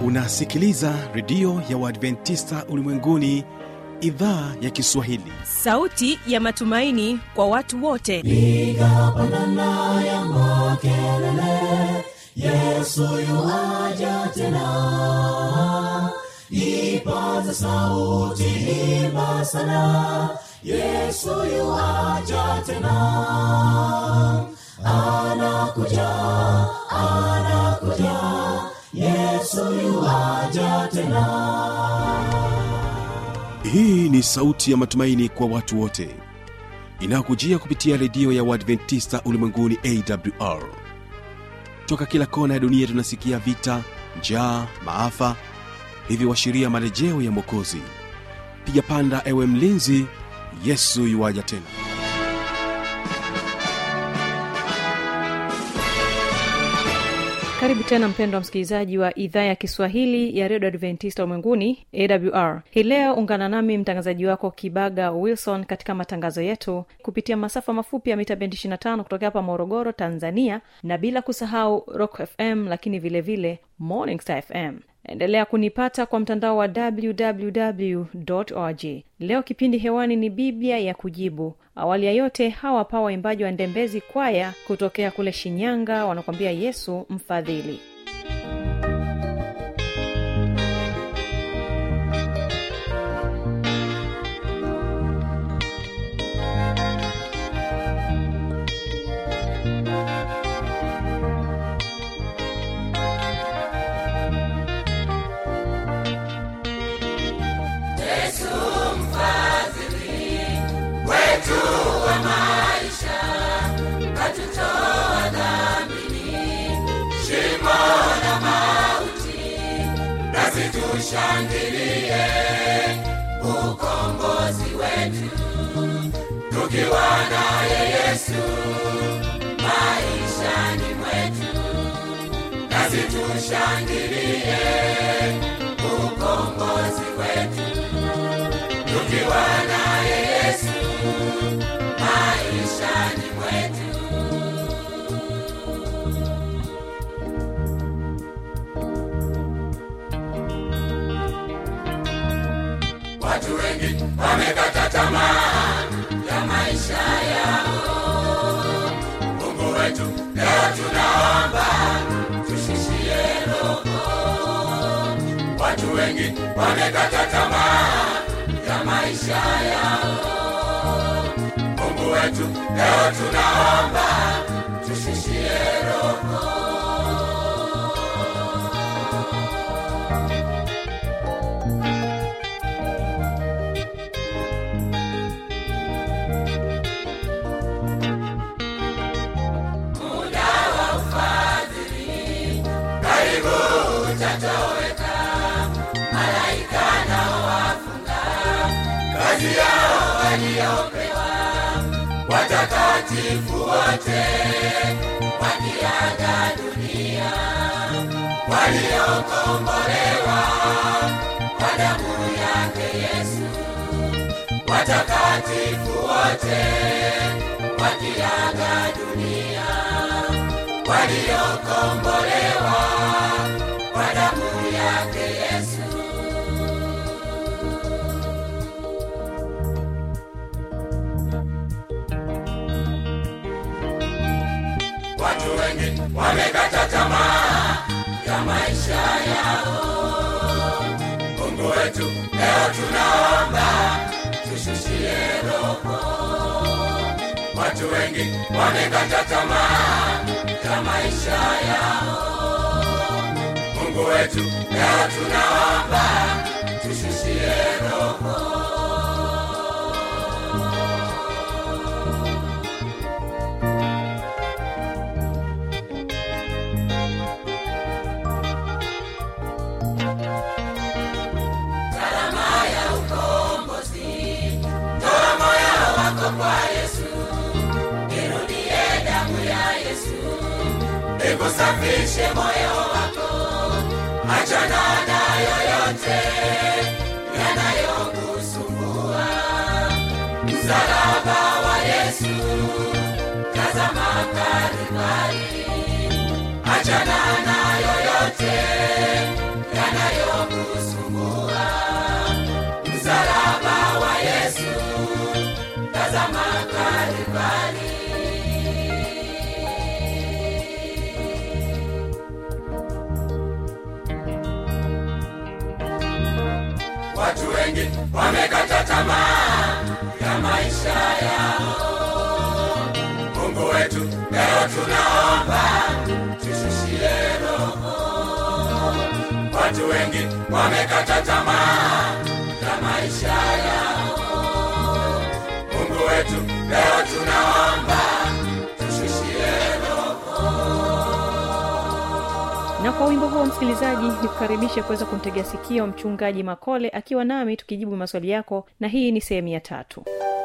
unasikiliza redio ya uadventista ulimwenguni idhaa ya kiswahili sauti ya matumaini kwa watu wote piga pandana ya makelele yesu yuaja tena ipaza sauti imba sana yesu yuaja tena anakuja anakuja yesu yuaja tena hii ni sauti ya matumaini kwa watu wote inayokujia kupitia redio ya uadventista ulimwenguni awr toka kila kona ya dunia tunasikia vita njaa maafa hivyo washiria marejeo ya mwokozi piga panda ewe mlinzi yesu yuwaja tena karibu tena mpendo wa msikilizaji wa idhaa ya kiswahili ya redio adventista ulimwenguni awr hii leo ungana nami mtangazaji wako kibaga wilson katika matangazo yetu kupitia masafa mafupi ya mita bendi 25 kutoka hapa morogoro tanzania na bila kusahau rock fm lakini vile vile morning star fm endelea kunipata kwa mtandao wa www org leo kipindi hewani ni biblia ya kujibu awali ya yote hawa hapa waimbaji wa ndembezi kwaya kutokea kule shinyanga wanakwambia yesu mfadhili tushangilie ukombozi wetu tukiwa naye yesu maishani mwetu nasi tushangilie ukombozi wetu tukiwa naye yesu maishani mwetu watu wengi wamekata tamaa ya maisha yao mungu wetu leo tunaomba tushishie roho watu wengi wamekata tamaa ya maisha yao mungu wetu leo tunaomba tushishie roho utatoweka malaika nao wafunga kazi yao waliopewa watakatifu wote wakiaga dunia waliokombolewa kwa damu yake yesu watakatifu wote wakiaga dunia waliokombolewa kwa damu yake yesu watu wengi wamekata tamaa ya maisha yao mungu wetu leo tunaomba tushushie roho watu wengi wamekata tamaa ya maisha yao mungu wetu leo tunaomba tushushie roho gharama ya ukombozi toa moyo wako kwa yesu irudie damu ya yesu ikusafishe moyo wako achana na yoyote yanayokusumbua msalaba wa yesu tazama karibali achana na yoyote yana wengi wamekata tamaa ya maisha yao mungu wetu leo tunaomba tushushie roho watu wengi wamekata tamaa ya maisha yao mungu wetu leo tunaomba tushushie na kwa wimbo huo msikilizaji nikukaribishe kuweza kumtegea sikio mchungaji makole akiwa nami tukijibu maswali yako na hii ni sehemu ya tatu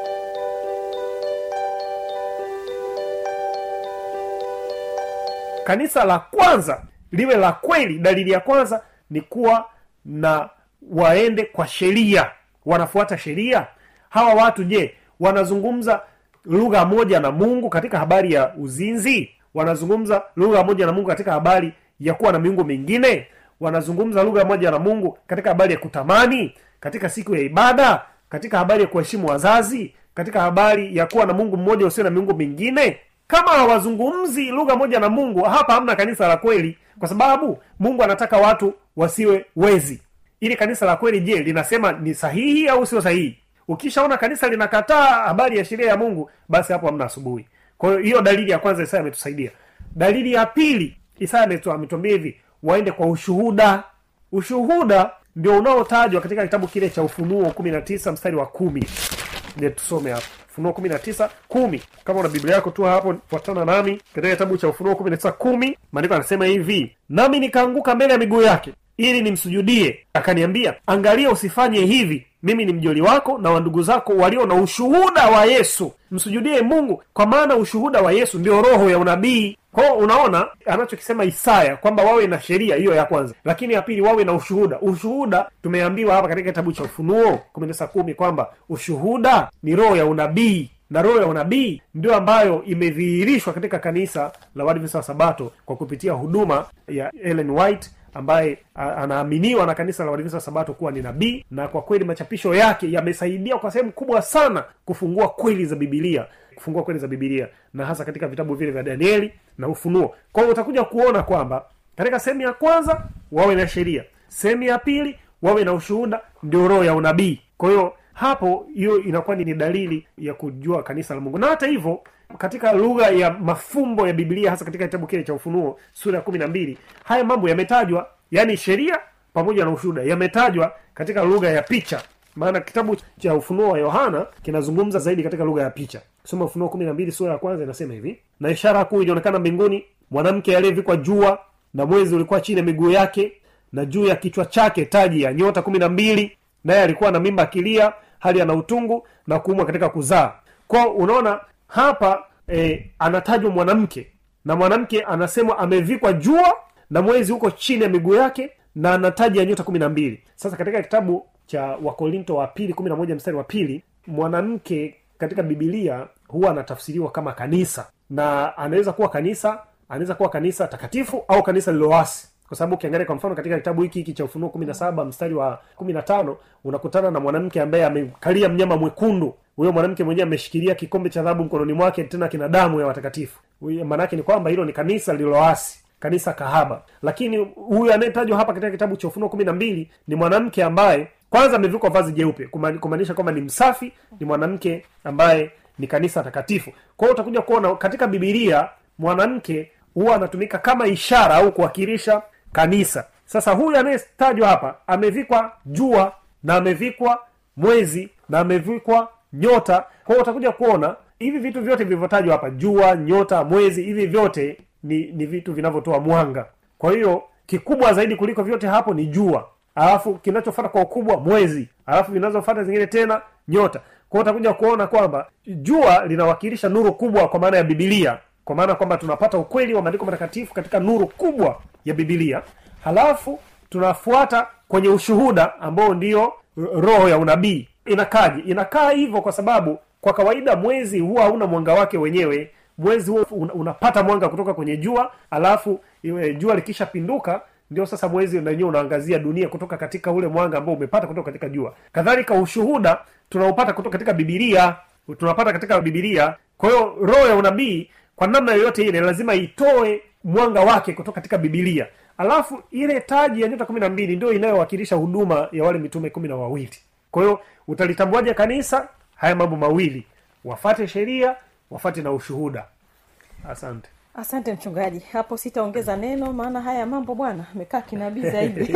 kanisa la kwanza liwe la kweli dalili ya kwanza ni kuwa na waende kwa sheria wanafuata sheria hawa watu je wanazungumza lugha moja na mungu katika habari ya uzinzi wanazungumza lugha moja na mungu katika habari ya kuwa na miungu mingine wanazungumza lugha moja na mungu katika habari ya kutamani katika siku ya ibada katika habari ya kuheshimu wazazi katika habari ya kuwa na mungu mmoja usio na miungu mingine kama hawazungumzi lugha moja na mungu hapa hamna kanisa la kweli kwa sababu mungu anataka watu wasiwe wezi ili kanisa la kweli je linasema ni sahihi au sio sahihi ukishaona kanisa linakataa habari ya sheria ya mungu basi hapo hamna asubuhi kwa hiyo hiyo dalili ya kwanza isaya ametusaidia dalili ya pili isaya ametu- ametuambia hivi waende kwa ushuhuda ushuhuda ndio unaotajwa katika kitabu kile cha ufunuo kumi na tisa mstari wa kumi Je, tusome hapo ufunuo kumi na tisa kumi kama una biblia yako tu hapo fuatana nami katika kitabu cha ufunuo kumi na tisa kumi maandiko anasema hivi nami nikaanguka mbele ya miguu yake ili nimsujudie akaniambia angalia usifanye hivi mimi ni mjoli wako na wandugu zako walio na ushuhuda wa yesu msujudie mungu kwa maana ushuhuda wa yesu ndio roho ya unabii kwao unaona anachokisema isaya kwamba wawe na sheria hiyo ya kwanza lakini ya pili wawe na ushuhuda ushuhuda tumeambiwa hapa katika kitabu cha ufunuo kumi na tisa kumi kwamba ushuhuda ni roho ya unabii na roho ya unabii ndio ambayo imedhihirishwa katika kanisa la wadvisa wa sabato kwa kupitia huduma ya ellen white ambaye a- anaaminiwa na kanisa la wadvisa wa sabato kuwa ni nabii na kwa kweli machapisho yake yamesaidia kwa sehemu kubwa sana kufungua kweli za bibilia kufungua kweli za bibilia na hasa katika vitabu vile vya danieli na ufunuo kwa hiyo utakuja kuona kwamba katika sehemu ya kwanza wawe na sheria sehemu ya pili wawe na ushuhuda ndio roho ya unabii kwa hiyo hapo hiyo inakuwa ni dalili ya kujua kanisa la mungu na hata hivyo katika lugha ya mafumbo ya biblia hasa katika kitabu kile cha ufunuo sura ya kumi na mbili haya mambo yametajwa yaani sheria pamoja na ushuhuda yametajwa katika lugha ya picha maana kitabu cha ufunuo wa yohana kinazungumza zaidi katika lugha ya picha soma ufunuo kumi na mbili sura ya kwanza inasema hivi na ishara kuu ilionekana mbinguni mwanamke aliyevikwa jua na mwezi ulikuwa chini ya miguu yake na juu ya kichwa chake taji ya nyota kumi na mbili naye alikuwa na mimba akilia hali ana utungu na kuumwa katika kuzaa kwao unaona hapa eh, anatajwa mwanamke na mwanamke anasemwa amevikwa jua na mwezi huko chini ya miguu yake na ana taji ya nyota kumi na mbili sasa katika kitabu cha wakorinto wa pili kumi na moja mstari wa pili mwanamke katika bibilia huwa anatafsiriwa kama kanisa na anaweza kuwa kanisa anaweza kuwa kanisa takatifu au kanisa lilowasi kwa sababu ukiangalia kwa mfano katika kitabu hiki hiki cha ufunuo kumi na saba mstari wa kumi na tano unakutana na mwanamke ambaye amekalia mnyama mwekundu huyo mwanamke mwenyewe ameshikilia kikombe cha dhahabu mkononi mwake tena kina damu ya watakatifu Huyo- maanaake ni kwamba hilo ni kanisa lililoasi kanisa kahaba lakini huyu anayetajwa hapa katika kitabu cha ufunuo kumi na mbili ni mwanamke ambaye kwanza amevikwa vazi jeupe kuma- kumaanisha kwamba ni msafi ni mwanamke ambaye ni kanisa takatifu kwa hiyo utakuja kuona katika bibilia mwanamke huwa anatumika kama ishara au kuwakilisha kanisa sasa huyu anayetajwa hapa amevikwa jua na amevikwa mwezi na amevikwa nyota kwa hiyo utakuja kuona hivi vitu vyote vilivyotajwa hapa jua nyota mwezi hivi vyote ni ni vitu vinavyotoa mwanga kwa hiyo kikubwa zaidi kuliko vyote hapo ni jua alafu kinachofata kwa ukubwa mwezi alafu vinazofata zingine tena nyota kwa hiyo utakuja kuona kwamba jua linawakilisha nuru kubwa kwa maana ya bibilia kwa maana kwamba tunapata ukweli wa maandiko matakatifu katika nuru kubwa ya bibilia halafu tunafuata kwenye ushuhuda ambao ndio roho ya unabii inakaje inakaa hivyo kwa sababu kwa kawaida mwezi huwa hauna mwanga wake wenyewe mwezi huo una- unapata mwanga kutoka kwenye jua alafu iwe jua likishapinduka ndio sasa mwezi wenyewe unaangazia dunia kutoka katika ule mwanga ambao umepata kutoka katika jua kadhalika ushuhuda tunaupata kutoka katika bibilia tunapata katika bibilia kwa hiyo roho ya unabii kwa namna yoyote ile lazima itoe mwanga wake kutoka katika bibilia alafu ile taji ya nyota kumi na mbili ndio inayowakilisha huduma ya wale mitume kumi na wawili kwa hiyo utalitambuaje kanisa haya mambo mawili wafate sheria wafate na ushuhuda asante asante mchungaji hapo sitaongeza neno maana haya mambo bwana amekaa kinabii zaidi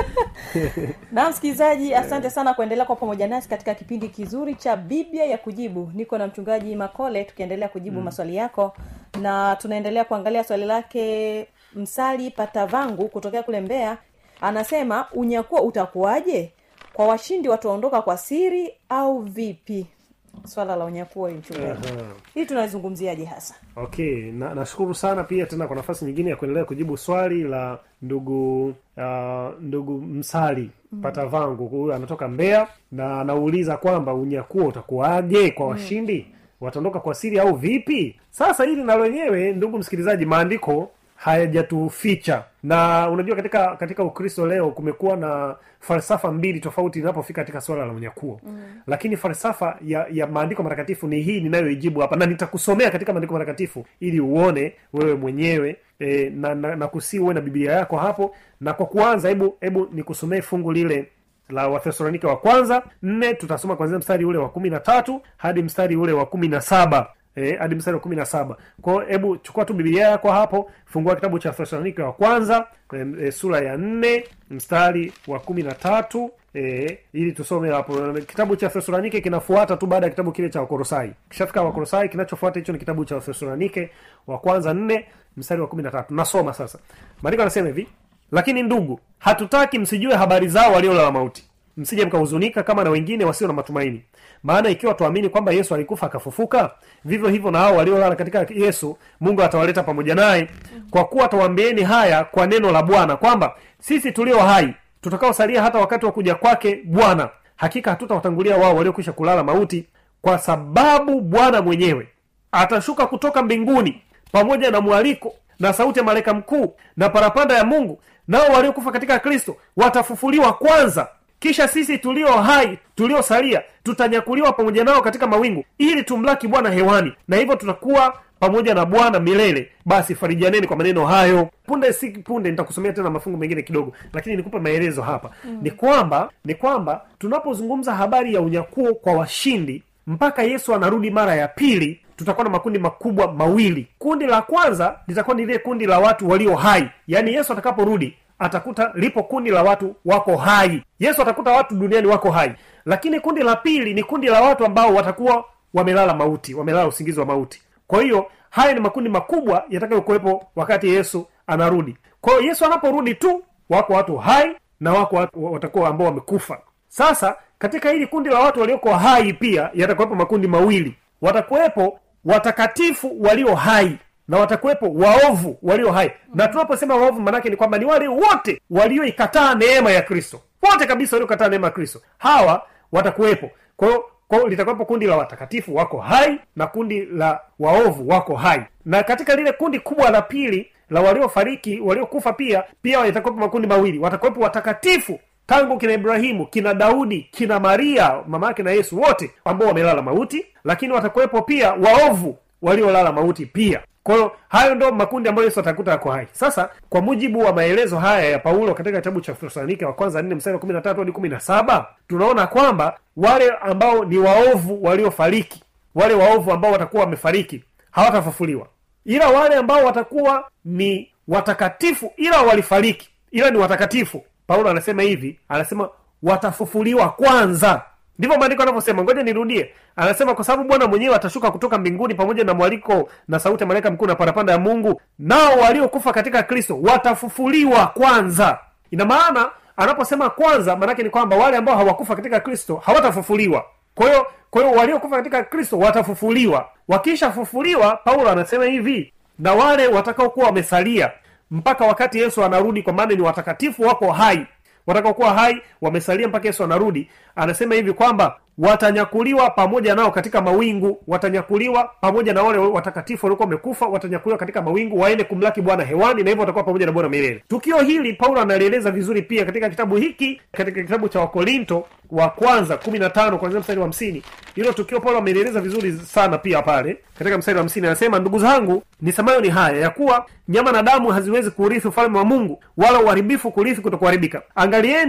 na msikilizaji asante sana kuendelea kwa pamoja nasi katika kipindi kizuri cha biblia ya kujibu niko na mchungaji makole tukiendelea kujibu mm. maswali yako na tunaendelea kuangalia swali lake msali patavangu kutokea kule mbeya anasema unyakuo utakuwaje kwa washindi wataondoka kwa siri au vipi swala la unyakuo hii mchungaji Aha. hii tunazungumziaje hasa okay na nashukuru sana pia tena kwa nafasi nyingine ya kuendelea kujibu swali la ndugu uh, ndugu msali mm. pata vangu huyu anatoka mbeya na anauliza kwamba unyakuo utakuwaje kwa washindi mm. wataondoka kwa siri au vipi sasa hili na lenyewe ndugu msikilizaji maandiko hayajatuficha na unajua katika katika ukristo leo kumekuwa na falsafa mbili tofauti inapofika katika suala la unyakuo mm. lakini falsafa ya ya maandiko matakatifu ni hii ninayoijibu hapa na nitakusomea katika maandiko matakatifu ili uone wewe mwenyewe e, na, na, na kusii uwe na biblia yako hapo na kwa kuanza hebu hebu nikusomee fungu lile la wathesalonike wa kwanza nne tutasoma kwanzia mstari ule wa kumi na tatu hadi mstari ule wa kumi na saba Eh, hadi mstari wa kumi na saba kwao hebu chukua tu bibilia yako hapo fungua kitabu cha thesalonike wa kwanza e, e, sura ya nne mstari wa kumi na tatu e, ili tusome hapo kitabu cha thesalonike kinafuata tu baada ya kitabu kile cha wakorosai kishafika wakorosai kinachofuata hicho ni kitabu cha thesalonike wa kwanza nne mstari wa kumi na tatu nasoma sasa maandiko anasema hivi lakini ndugu hatutaki msijue habari zao waliolala mauti msije mkahuzunika kama na wengine wasio na matumaini maana ikiwa tuamini kwamba yesu alikufa akafufuka vivyo hivyo na hao waliolala katika yesu mungu atawaleta pamoja naye kwa kuwa atawaambieni haya kwa neno la bwana kwamba sisi tulio hai tutakaosalia hata wakati wa kuja kwake bwana hakika hatutawatangulia wao waliokwisha kulala mauti kwa sababu bwana mwenyewe atashuka kutoka mbinguni pamoja na mwaliko na sauti ya malaika mkuu na parapanda ya mungu nao waliokufa katika kristo watafufuliwa kwanza kisha sisi tulio hai tuliosalia tutanyakuliwa pamoja nao katika mawingu ili tumlaki bwana hewani na hivyo tutakuwa pamoja na bwana milele basi farijaneni kwa maneno hayo punde si punde nitakusomea tena mafungu mengine kidogo lakini nikupe maelezo hapa mm. ni kwamba ni kwamba tunapozungumza habari ya unyakuo kwa washindi mpaka yesu anarudi mara ya pili tutakuwa na makundi makubwa mawili kundi la kwanza litakuwa ni lile kundi la watu walio hai yaani yesu atakaporudi atakuta lipo kundi la watu wako hai yesu atakuta watu duniani wako hai lakini kundi la pili ni kundi la watu ambao watakuwa wamelala mauti wamelala usingizi wa mauti kwa hiyo haya ni makundi makubwa yatakayokuwepo wakati yesu anarudi kwa hiyo yesu anaporudi tu wako watu hai na wako watu watakuwa ambao wamekufa sasa katika hili kundi la watu walioko hai pia yatakuwepo makundi mawili watakuwepo watakatifu walio hai na watakuwepo waovu walio hai na tunaposema waovu manake ni kwamba ni wale wote walioikataa neema ya kristo wote kabisa waliokataa neema ya kristo hawa watakuwepo kwa hiyo kwa hiyo litakuwepo kundi la watakatifu wako hai na kundi la waovu wako hai na katika lile kundi kubwa la pili la waliofariki waliokufa pia pia yatakuwepo makundi mawili watakuwepo watakatifu tangu kina ibrahimu kina daudi kina maria mama yake na yesu wote ambao wamelala mauti lakini watakuwepo pia waovu waliolala mauti pia kwa hiyo hayo ndo makundi ambayo yesu atakuta yako hai sasa kwa mujibu wa maelezo haya ya paulo katika kitabu cha thesalonike wa kwanza nne mstari wa kumi na tatu hadi kumi na saba tunaona kwamba wale ambao ni waovu waliofariki wale waovu ambao watakuwa wamefariki hawatafufuliwa ila wale ambao watakuwa ni watakatifu ila walifariki ila ni watakatifu paulo anasema hivi anasema watafufuliwa kwanza ndivyo maandiko anavyosema ngoja nirudie anasema kwa sababu bwana mwenyewe atashuka kutoka mbinguni pamoja na mwaliko na sauti ya malaika mkuu na parapanda ya mungu nao waliokufa katika kristo watafufuliwa kwanza ina maana anaposema kwanza maanake ni kwamba wale ambao hawakufa katika kristo hawatafufuliwa kwa hiyo kwa hiyo waliokufa katika kristo watafufuliwa wakishafufuliwa paulo anasema hivi na wale watakaokuwa wamesalia mpaka wakati yesu anarudi kwa maana ni watakatifu wako hai watakaokuwa hai wamesalia mpaka yesu anarudi anasema hivi kwamba watanyakuliwa pamoja nao katika mawingu watanyakuliwa pamoja na wale watakatifu waliokuwa wamekufa watanyakuliwa katika mawingu waende kumlaki bwana hewani na hivyo watakuwa pamoja na bwana milele tukio hili paulo analieleza vizuri pia katika kitabu hiki katika kitabu cha wakorinto wa kwanza kumi na tano kwanzia mstari wa hamsini hilo tukio paulo amelieleza vizuri sana pia pale katika mstari wa hamsini anasema ndugu zangu nisemayo ni haya ya kuwa nyama na damu haziwezi kuurithi ufalme wa mungu wala uharibifu kurithi kutokuharibika angalieni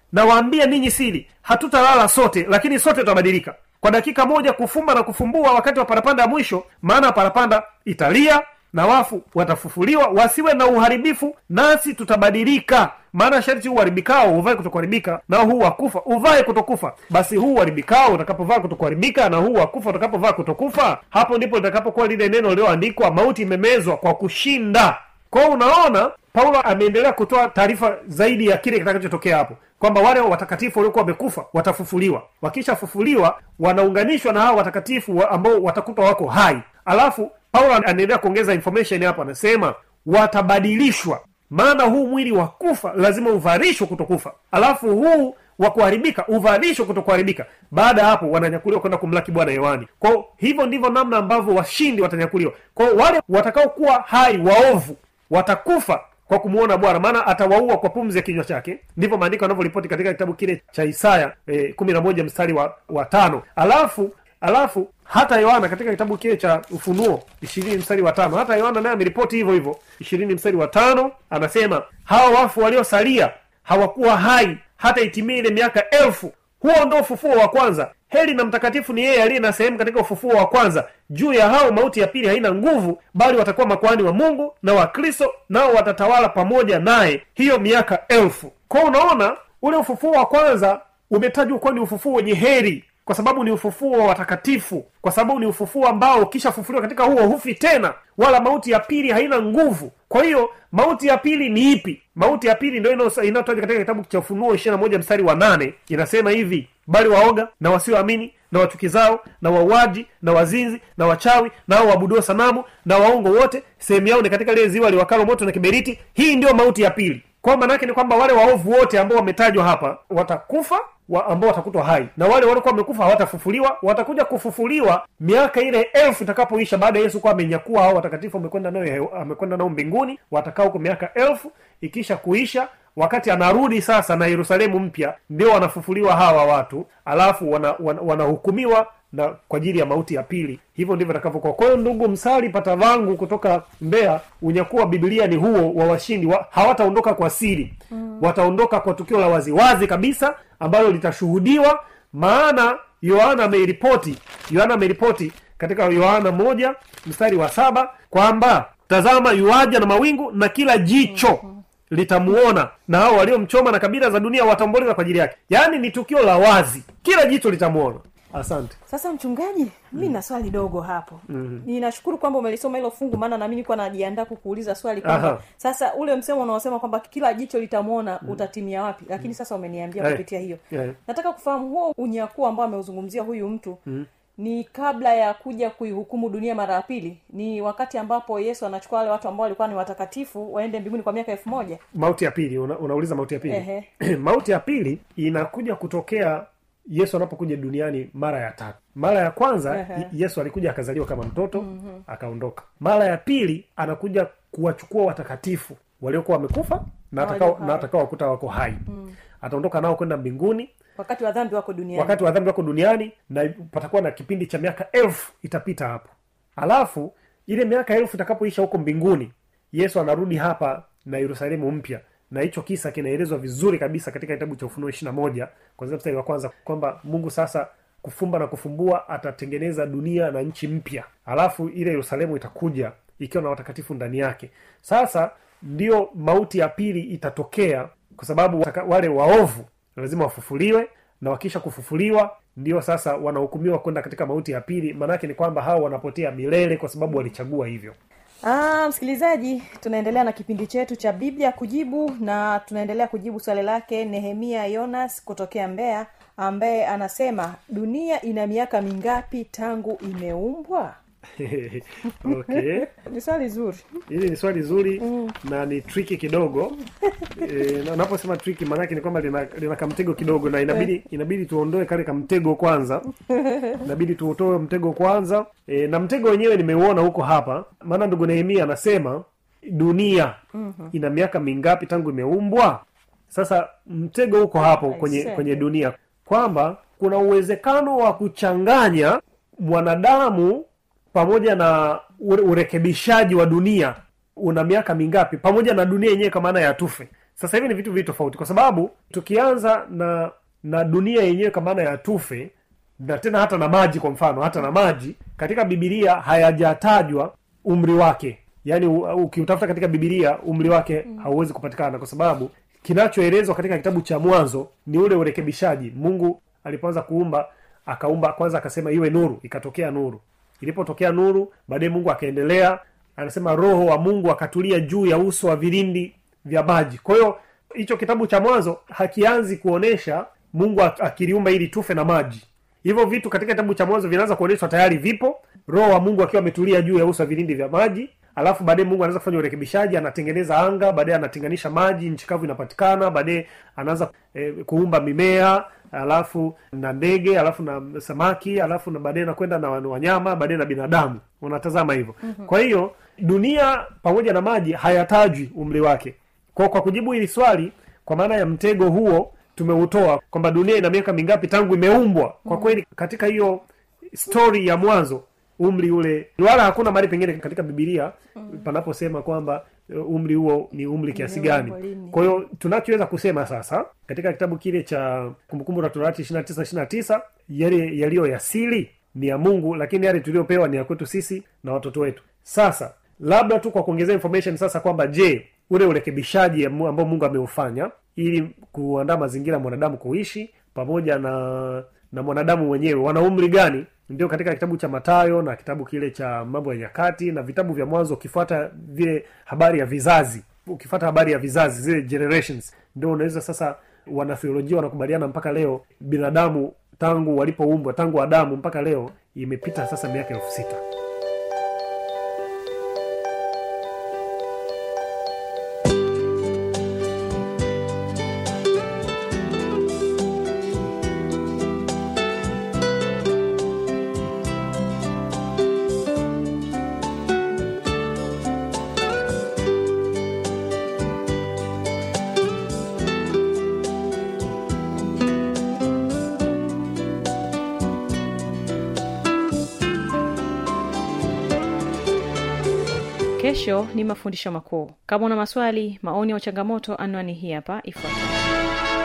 nawaambia ninyi siri hatutalala sote lakini sote tutabadilika kwa dakika moja kufumba na kufumbua wakati wa parapanda ya mwisho maana parapanda italia na wafu watafufuliwa wasiwe na uharibifu nasi tutabadilika maana sharti huu uharibikao uvae kutokuharibika na huu wakufa uvae kutokufa basi huu uharibikao utakapovaa kutokuharibika na huu wakufa utakapovaa kutokufa hapo ndipo litakapokuwa lile neno lililoandikwa mauti imemezwa kwa kushinda kwao unaona paulo ameendelea kutoa taarifa zaidi ya kile kitakachotokea hapo kwamba wale watakatifu waliokuwa wamekufa watafufuliwa wakishafufuliwa wanaunganishwa na hao watakatifu wa ambao watakutwa wako hai alafu paulo anaendelea kuongeza information hapo anasema watabadilishwa maana huu mwili wa kufa lazima uvarishwe kutokufa alafu huu wa kuharibika uvalishwe kutokuharibika baada ya hapo wananyakuliwa kwenda kumlaki bwana yohani kwao hivyo ndivyo namna ambavyo washindi watanyakuliwa kwao wale watakaokuwa hai waovu watakufa kwa kumwona bwana maana atawaua kwa pumzi ya kinywa chake ndivyo maandiko yanavyoripoti katika kitabu kile cha isaya eh, kumi na moja mstari wa, wa tano alafu alafu hata yohana katika kitabu kile cha ufunuo ishirini mstari wa tano hata yohana naye ameripoti hivyo hivyo ishirini mstari wa tano anasema hawa wafu waliosalia hawakuwa hai hata itimie ile miaka elfu huo ndo ufufuo wa kwanza heri na mtakatifu ni yeye aliye na sehemu katika ufufuo wa kwanza juu ya hao mauti ya pili haina nguvu bali watakuwa makwani wa mungu na wa kristo nao watatawala pamoja naye hiyo miaka elfu kwao unaona ule ufufuo wa kwanza umetajwa kuwa ni ufufuo wenye heri kwa sababu ni ufufuo wa watakatifu kwa sababu ni ufufuo ambao ukishafufuliwa katika huo hufi tena wala mauti ya pili haina nguvu kwa hiyo mauti ya pili ni ipi mauti ya pili ndio inayotajwa katika kitabu cha ufunuo ishiri na moja mstari wa nane inasema hivi bali waoga na wasioamini na wachukizao na wauaji na wazinzi na wachawi nao waabuduo sanamu na waongo wote sehemu yao ni katika lile ziwa liwakalo moto na kiberiti hii ndiyo mauti ya pili kwa maanaake ni kwamba wale waovu wote ambao wametajwa hapa watakufa wa ambao watakutwa hai na wale waliokuwa wamekufa hawatafufuliwa watakuja kufufuliwa miaka ile elfu itakapoisha baada ya yesu kuwa amenyakua hao watakatifu amekwenda nayo amekwenda nao mbinguni watakaa huko miaka elfu ikisha kuisha wakati anarudi sasa na yerusalemu mpya ndio wanafufuliwa hawa watu alafu wanahukumiwa wana, wana na kwa ajili ya mauti ya pili hivyo ndivyo itakavyokuwa kwa hiyo ndugu msali pata vangu kutoka mbea unyakuwa biblia ni huo wa washindi wa, hawataondoka kwa siri mm. wataondoka kwa tukio la waziwazi kabisa ambalo litashuhudiwa maana yohana ameripoti yohana ameripoti katika yohana moja mstari wa saba kwamba tazama yuaja na mawingu na kila jicho mm litamuona na hao waliomchoma na kabila za dunia wataomboleza kwa ajili yake yaani ni tukio la wazi kila jicho litamuona asante sasa mchungaji mi na swali dogo hapo mm-hmm. ninashukuru kwamba umelisoma hilo fungu maana nami nilikuwa najiandaa kukuuliza swali kwamba Aha. sasa ule msemo unaosema kwamba kila jicho litamwona mm. utatimia wapi lakini sasa umeniambia Eh, kupitia hiyo eh. nataka kufahamu huo unyakuo ambao ameuzungumzia huyu mtu mm ni kabla ya kuja kuihukumu dunia mara ya pili ni wakati ambapo yesu anachukua wale watu ambao walikuwa ni watakatifu waende mbinguni kwa miaka elfu moja mauti ya pili una, unauliza mauti ya pili Ehe. mauti ya pili inakuja kutokea yesu anapokuja duniani mara ya tatu mara ya kwanza Ehe. y- yesu alikuja akazaliwa kama mtoto mm-hmm. akaondoka mara ya pili anakuja kuwachukua watakatifu waliokuwa wamekufa na walio atakao hai. na atakao wakuta wako hai mm. ataondoka nao kwenda mbinguni wakati wa dhambi wako duniani wakati wa dhambi wako duniani na patakuwa na kipindi cha miaka elfu itapita hapo alafu ile miaka elfu itakapoisha huko mbinguni yesu anarudi hapa na yerusalemu mpya na hicho kisa kinaelezwa vizuri kabisa katika kitabu cha ufunuo ishiri na moja kwanzia mstari wa kwanza kwamba mungu sasa kufumba na kufumbua atatengeneza dunia na nchi mpya alafu ile yerusalemu itakuja ikiwa na watakatifu ndani yake sasa ndio mauti ya pili itatokea kwa sababu wataka- wale waovu lazima wafufuliwe na wakisha kufufuliwa ndio sasa wanahukumiwa kwenda katika mauti ya pili maanaake ni kwamba hao wanapotea milele kwa sababu walichagua hivyo Ah, msikilizaji tunaendelea na kipindi chetu cha biblia kujibu na tunaendelea kujibu swali lake nehemia yonas kutokea mbeya ambaye anasema dunia ina miaka mingapi tangu imeumbwa okay ni swali zuri hili ni swali zuri mm. na ni triki kidogo e, na unaposema triki maanake ni kwamba lina, lina kamtego kidogo na inabidi inabidi tuondoe kale kamtego kwanza inabidi tuutoe mtego kwanza e, na mtego wenyewe nimeuona huko hapa maana ndugu nehemia anasema dunia mm-hmm. ina miaka mingapi tangu imeumbwa sasa mtego huko hapo kwenye see. kwenye dunia kwamba kuna uwezekano wa kuchanganya mwanadamu pamoja na ure- urekebishaji wa dunia una miaka mingapi pamoja na dunia yenyewe kwa maana ya tufe sasa hivi ni vitu viwili tofauti kwa sababu tukianza na na dunia yenyewe kwa maana ya tufe na tena hata na maji kwa mfano hata na maji katika bibilia hayajatajwa umri wake yaani u- ukiutafuta katika bibilia umri wake hauwezi kupatikana kwa sababu kinachoelezwa katika kitabu cha mwanzo ni ule urekebishaji mungu alipoanza kuumba akaumba kwanza akasema iwe nuru ikatokea nuru ilipotokea nuru baadaye mungu akaendelea anasema roho wa mungu akatulia juu ya uso wa vilindi vya maji kwa hiyo hicho kitabu cha mwanzo hakianzi kuonesha mungu ak- akiliumba ili tufe na maji hivyo vitu katika kitabu cha mwanzo vinaanza kuonyeshwa tayari vipo roho wa mungu akiwa ametulia juu ya uso wa vilindi vya maji alafu baadaye mungu anaanza kufanya urekebishaji anatengeneza anga baadaye anatenganisha maji nchi kavu inapatikana baadaye anaanza eh, kuumba mimea alafu na ndege alafu na samaki alafu na baadaye nakwenda na wanyama baadaye na binadamu unatazama hivyo mm-hmm. kwa hiyo dunia pamoja na maji hayatajwi umri wake kwa, kwa kujibu hili swali kwa maana ya mtego huo tumeutoa kwamba dunia ina miaka mingapi tangu imeumbwa kwa kweli katika hiyo story ya mwanzo umri ule wala hakuna mahali pengine katika bibilia panaposema kwamba uh, umri huo ni umri kiasi gani Umeumbwa lini? kwa hiyo tunachoweza kusema sasa katika kitabu kile cha kumbukumbu la torati 29 29 yale yaliyo ya siri ni ya mungu lakini yale tuliyopewa ni ya kwetu sisi na watoto wetu sasa labda tu kwa kuongezea information sasa kwamba je ule urekebishaji ya mu- ambao mungu ameufanya ili kuandaa mazingira ya mwanadamu kuishi pamoja na na mwanadamu mwenyewe wana umri gani ndio katika kitabu cha matayo na kitabu kile cha mambo ya nyakati na vitabu vya mwanzo ukifuata vile habari ya vizazi ukifuata habari ya vizazi zile generations ndio unaweza sasa wanatheolojia wanakubaliana mpaka leo binadamu tangu walipoumbwa tangu adamu mpaka leo imepita sasa miaka elfu sita kesho ni mafundisho makuu kama una maswali maoni au changamoto anwani hii hapa ifuatayo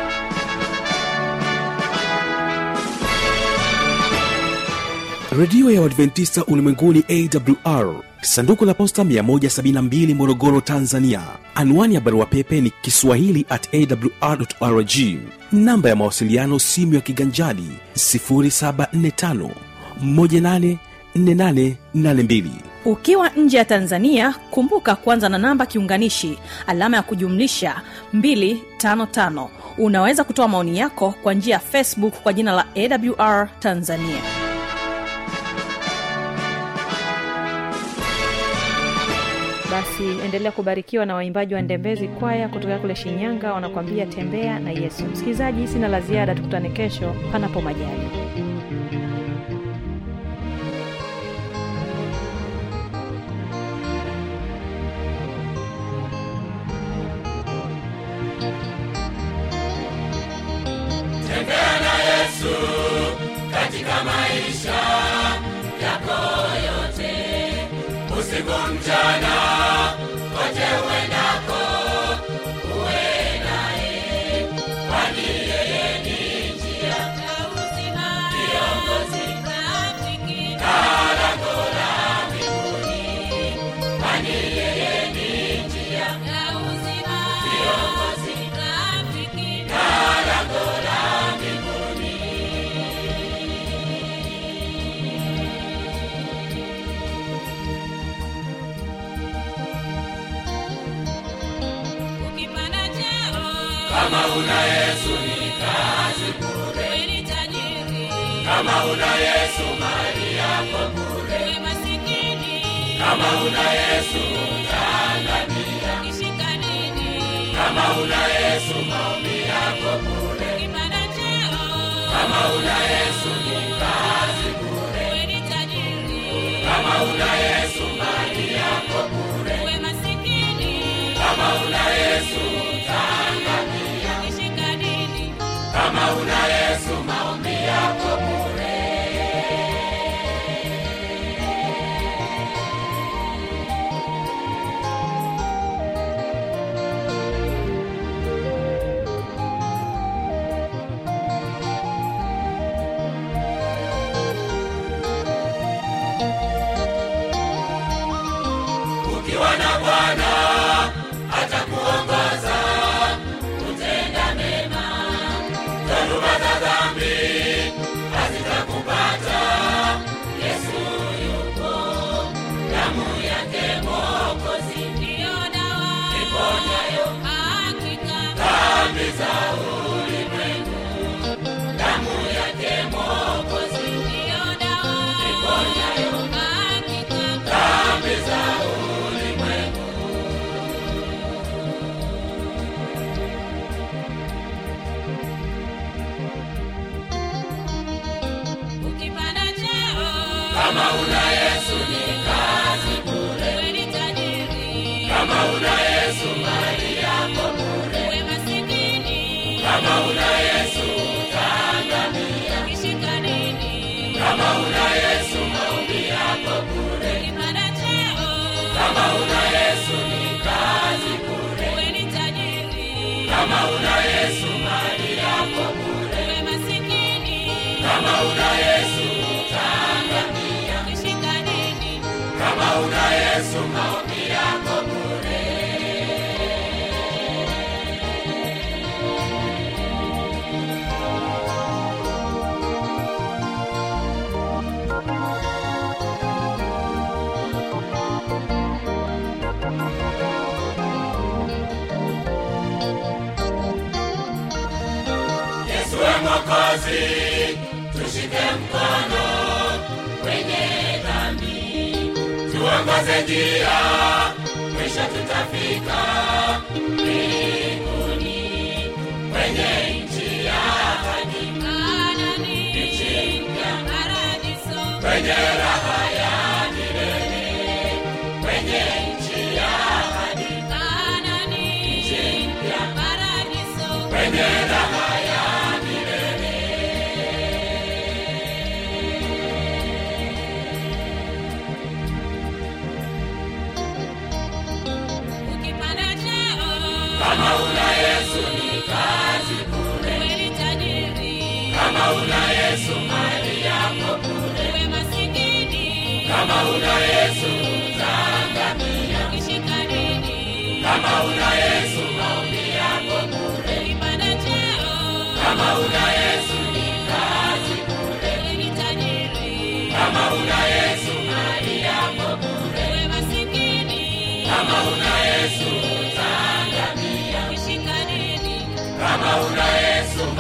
redio ya uadventista ulimwenguni awr sanduku la posta 172 morogoro tanzania anwani ya barua pepe ni kiswahili at awr rg namba ya mawasiliano simu ya kiganjadi 745 184882 ukiwa nje ya tanzania kumbuka kuanza na namba kiunganishi alama ya kujumlisha 255 unaweza kutoa maoni yako kwa njia ya facebook kwa jina la awr tanzania basi endelea kubarikiwa na waimbaji wa ndembezi kwaya kutoka kule shinyanga wanakwambia tembea na yesu msikilizaji sina la ziada tukutane kesho panapo majali tembea na yesu katika maisha yako yote usiku mchana kote uendako uwe naye kwani yeye ni njia ya uzima kiongozi rafiki na lango la mbinguni kwani yeye ni njia ya uzima kiongozi rafiki na lango la mbinguni ukipanda cheo kama una yesu ni kazi bure wewe ni tajiri kama una yesu mali yako bure wewe masikini kama una yesu utaangamia ukishika dini kama una yesu maombi yako bure ukipanda cheo kama una yesu ni kazi bure wewe ni tajiri kama una yesu mali yako bure wewe masikini kama una yesu utaangamia ukishika dini kama una yesu maombi yako bure una yesu utaangamia ukishika dini kama una yesu maombi yako bure ukipanda cheo kama una yesu ni kazi bure uwe ni tajiri kama una yesu mali yako bure uwe masikini kama una yesu utaangamia ukishika dini kama una yesu maombi yako bure yesu we mwokozi tushike mkono kwenye dhambi tuongoze njia mwisho tutafika mbinguni kwenye nchi ya ahadi Kanani, nchi mpya paradiso kwenye raha ya milele kwenye nchi ya ahadi Kanani, nchi mpya paradiso kwenye raha ya milele ukipanda cheo kama una yesu ni kazi bure uwe ni tajiri kama una yesu mali yako bure uwe masikini kama una yesu utaangamia ukishika dini kama una yesu maombi yako bure ukipanda cheo kama una yesu ni kazi bure uwe ni tajiri kama una yesu mali yako bure uwe masikini kama una yesu utaangamia ukishika dini kama una yesu